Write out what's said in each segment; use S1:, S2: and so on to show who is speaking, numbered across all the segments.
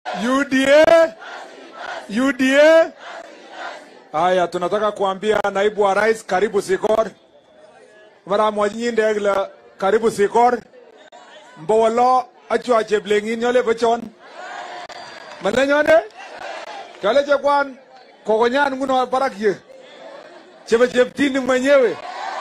S1: UDA UDA. Haya, tunataka kuambia naibu wa rais, karibu Sikor. Mara mwanyinde gla karibu Sikor. Mbowolo achwa cheblengin nyole bochon. Mane nyone? Kale chekwan kokonyan nguno barak ye. Chebe cheptini mwenyewe.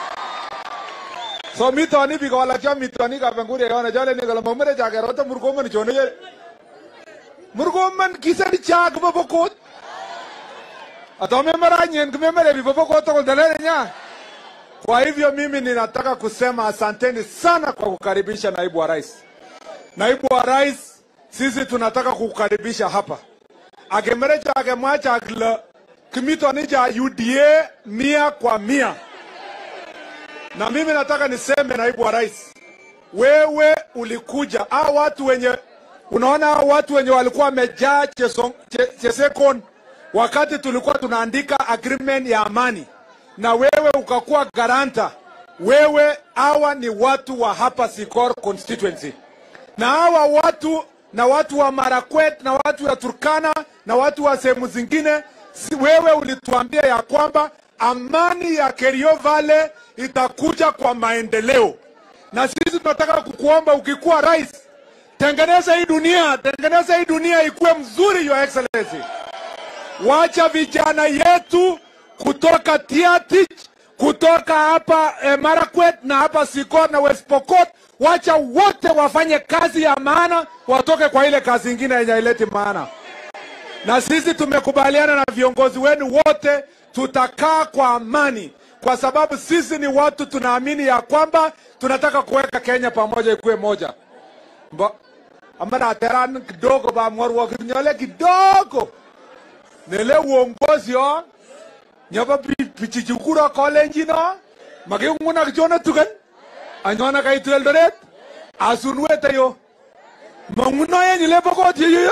S1: So mitoni biko wala cha mitoni ka pengure yone jale ni kala mamere jage rota murkoman chone je. Murkoman kisani chag babokot. Atome mara nyen kumemere bi babokot to dalele nya. Kwa hivyo mimi ninataka kusema asanteni sana kwa kukaribisha naibu wa rais. Naibu wa rais, sisi tunataka kukukaribisha hapa. Agemere chage mwacha agla kimitoni cha UDA mia kwa mia. Na mimi nataka niseme naibu wa rais, wewe ulikuja hao watu wenye unaona hao watu wenye walikuwa wamejaa Cheson- Che- Chesekon wakati tulikuwa tunaandika agreement ya amani, na wewe ukakuwa garanta. Wewe hawa ni watu wa hapa Sikor constituency, na hawa watu na watu wa Marakwet na watu wa Turkana na watu wa sehemu zingine, si wewe ulituambia ya kwamba amani ya Kerio Valley itakuja kwa maendeleo, na sisi tunataka kukuomba ukikuwa rais, tengeneza hii dunia, tengeneza hii dunia ikuwe mzuri, your excellency. Wacha vijana yetu kutoka Tiatich, kutoka hapa eh, Marakwet na hapa Sikor na West Pokot, wacha wote wafanye kazi ya maana, watoke kwa ile kazi ingine yenye haileti maana na sisi tumekubaliana na viongozi wenu wote, tutakaa kwa amani, kwa sababu sisi ni watu tunaamini ya kwamba tunataka kuweka Kenya pamoja, ikuwe moja. Mba, amana teran kidogo ba mwarwa kinyole kidogo nele uongozi o nyaba pichichukuro college no maginguna kichona tukan anyona kaitu Eldoret asunwete yo manguno yenye lebokot yeyo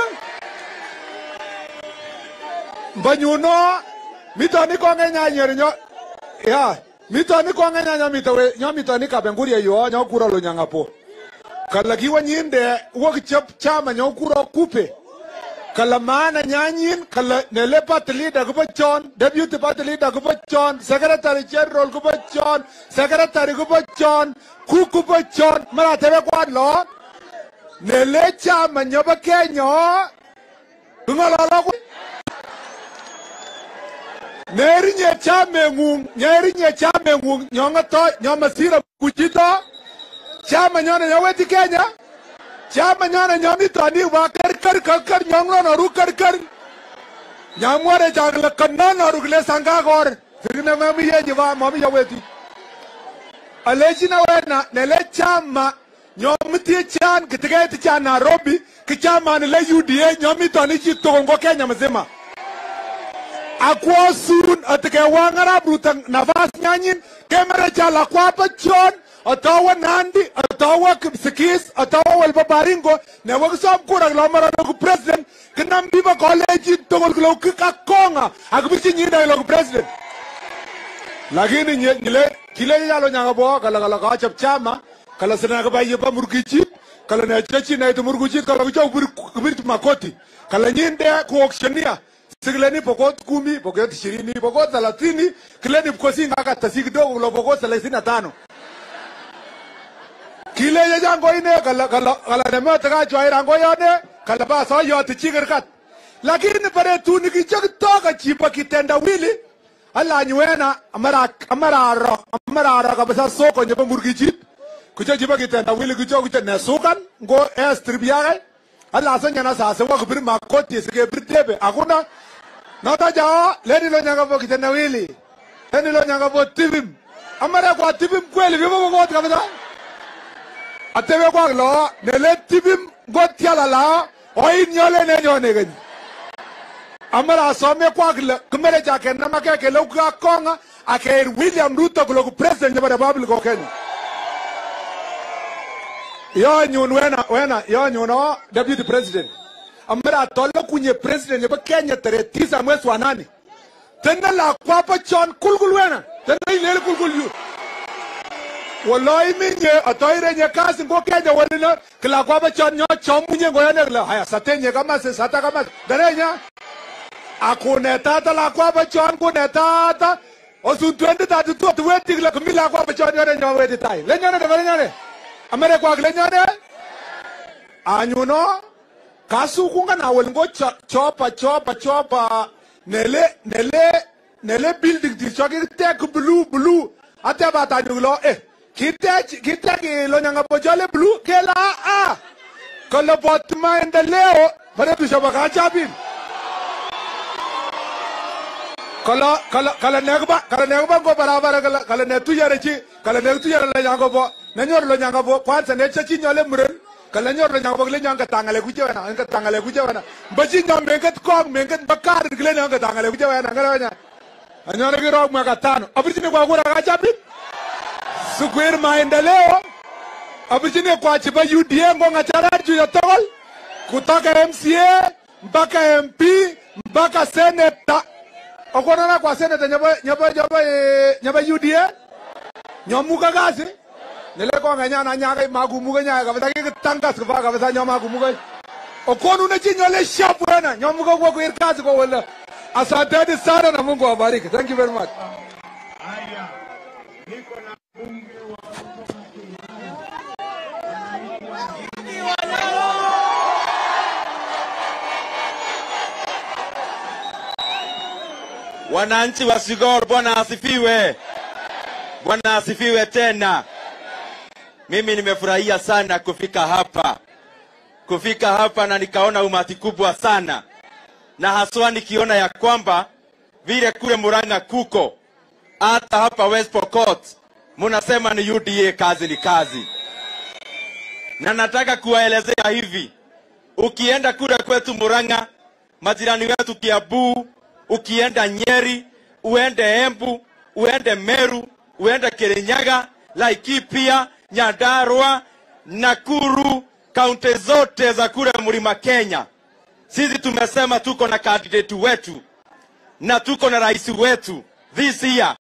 S1: mbanyuno mitoni konge nyanyer nyo ya mitoni konge nyanya mitawe nyo mitoni kabenguria yo nyo kura lo nyangapo kala kiwa nyinde wok chap chama nyo kura kupe kala maana nyanyin kala nele party leader kubo chon deputy party leader kubo chon secretary general kubo chon secretary kubo chon ku kubo chon mara tebe kwad lo nele chama nyoba kenya ngololo kwa nerinye chameng'ung nyerinye chameng'ung nyong'oto nyomasiro kuchito chama nyone nyoweti kenya chama nyone nyomitoni wa karkar karkar nyong'ronoru karkar nyamwore chakle kanonoru kile sangakor sikine mamiyeji va mamiyoweti alechina wena nele chama nyomitie chan kitiketi cha nairobi kichamani le uda nyomitoni chitokongo kenya mzima akwosun atikewang arap ruto nafas nyanyin kemere chala kwapa chon atawa nandi atawa kipsikis atawa welba baringo newo kisom kura kilomara loku president kinam biba college togol kilo kikakonga akibichi nyinda loku president lakini nye- nyile kile yalo nyanga bo kala kala kachap chama kala sina ka baye pa murgichi kala ne chechi na itu murgichi kala kicho bir bir makoti kala nyinde ku auctionia sigleni pokot kumi pokot ishirini pokot thelathini kileni mkosi ngaka tasi kidogo lo pokot thelathini na tano kile ye jango ine kala kala kala ne mata ka chwa irango yone kala ba so yoti chigirkat lakini pare tu ni kichok toka chipa kitenda wili ala nyuena amara amara ro amara ro kabisa soko nyebe murgichit kucho chipa kitenda wili kucho kucho ne sukan ngo es tribiaga ala sanya na sasa wa kubiri makoti sike britebe akuna nota jao leni lo nyanga po kitenda wili leni lo nyanga po tibim amara kwa tibim kweli vivo kwa kabisa atebe kwa lo nele tibim gotiala la oin nyole ne nyone gani amara asome kwa kile kumere cha kenda make ke lo ka konga ake William Ruto kulo ku president ya Republic of Kenya yo nyun wena wena yo nyun o deputy president amara tolo kunye president ya Kenya tarehe tisa mwezi wa nane tena la kwapa chon kulkul wena tena ile kulkul yu wallahi minye atoire nye kasi ngo kenya walina kila kwa ba chon nyo chomunye ngo yana kila haya satenye kama se sata kama darenya akune tata la kwa ba chon kune tata osun 2032 tu weti kila kumila kwa ba chon yore nyo weti tai lenyane de lenyane amere kwa lenyane anyuno kasukunga na welingo chopa chopa chopa nele nele nele building ti choki tek blue blue ate bata nyulo eh kite kite lo nyanga bojole blue kela a kolo bot maendeleo pare tu shaba kacha bin kala kala kala negba kala negba go barabara kala kala ne tu yare chi kala ne tu yare la nyanga bo ne nyor lo nyanga bo kwanza ne chachi nyole muren kala nyor lo nyanga bo le nyanga tangale ku jewana nga tangale ku jewana bachi nyam mengat kong mengat bakar kle nyanga tangale ku jewana ngala wanya anyora kiro mwaka tano abichine kwa kura kacha bin sikuir maendeleo abichine kwa chiba UDA ngonga charar juu ya togol kutoka MCA mpaka MP mpaka seneta okonana kwa seneta nyaba nyaba nyaba eh, nyaba UDA nyomuka kasi nile konga nyana nyaga magumuga nyaga kabisa kitangas kwa kabisa nyama magumuga okonu na chinyole shapu bwana nyomuka kwa kuir kazi kwa wala asanteni sana na Mungu awabariki thank you very much
S2: Haya, niko na mbunge wa kutoka
S3: Wananchi wa Sigor, Bwana asifiwe. Bwana asifiwe tena. Mimi nimefurahia sana kufika hapa, kufika hapa na nikaona umati kubwa sana, na haswa nikiona ya kwamba vile kule Murang'a kuko hata hapa West Pokot munasema ni UDA, kazi ni kazi, na nataka kuwaelezea hivi, ukienda kule kwetu Murang'a, majirani wetu Kiambu, ukienda Nyeri, uende Embu, uende Meru, uende Kirinyaga, Laikipia, Nyandarua, Nakuru, kaunti zote za kule mlima Kenya, sisi tumesema tuko na candidate wetu na tuko na rais wetu this year